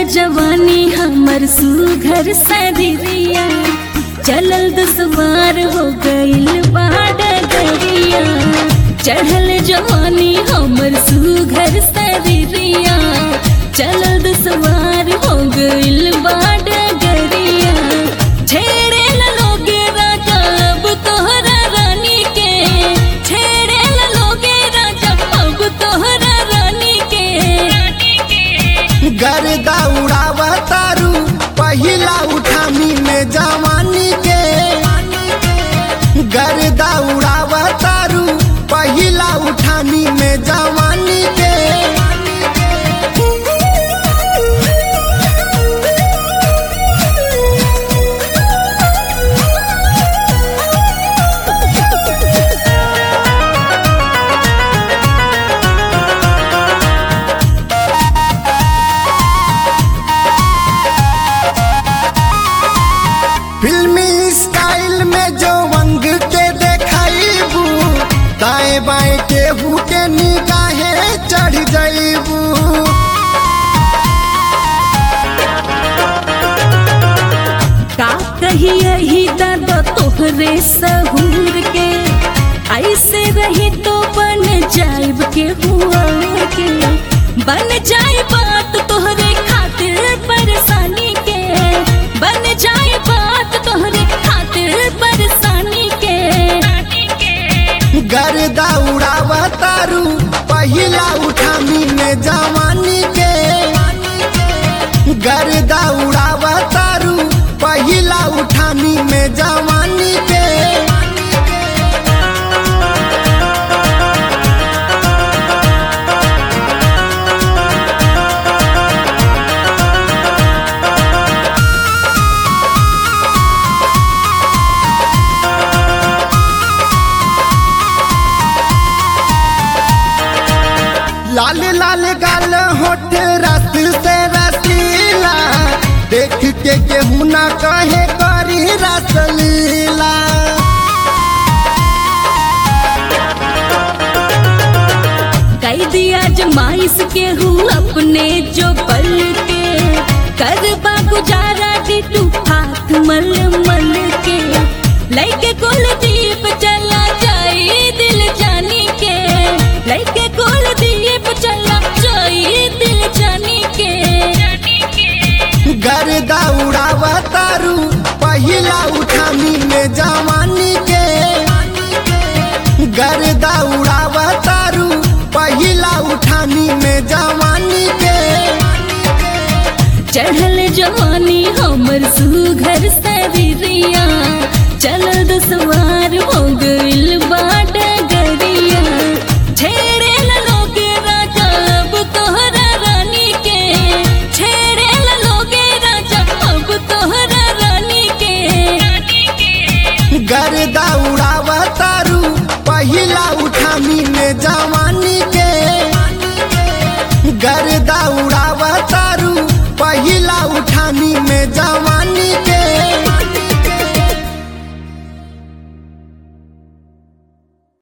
जवानी हमर सुघर सरिया चलल दुश्वार हो गइल बाड गरिया चढ़ल जवानी हमर सुघर सरिया चलल दुश्वार हो गइल बाड गरिया छेड़े ल लोगे राजा अब तोहरा रानी के छेड़े ल लोगे राजा अब तोहरा रानी के गर्दा उड़ावा तारू पहिला उठामी में जवानी के गर्दा उड़ावा तारू पहिला उठामी में जवानी के फिल्मी स्टाइल में जो वंग के देखाइबू दाएं बाएं केहू के निगाहें चढ़ जाइबू का कही यही दर्द तोहरे सहूर के ऐसे रही तो बन जाइब के हुआ के बन जाए बात तोहरे खातिर परेशानी के बन जाए बात तोहरे खातिर परेशानी के गर्दा उड़ावा तारू पहिला उठामी में जवानी के गर्दा उड़ावा तारू पहिला उठामी में जवानी के लाल लाल गाल होठ रस से रसीला देख के केहू ना कहे करी रसलीला कई दिया जमाइश के हूँ अपने जो पल के कर गुजारा डिटू हाथ मल मल के लैके कुल दीप चला जाई दिल जानी के लैके कुल दीप चला जाई दिल जानी के गर्दा उड़ावा तारू पहिला उठामी में जवानी के गर्दा उड़ावा तारू पहिला उठामी में जवानी के चढ़ल जवानी हमर सुघर सरिया चल दसवार हो गइल बाट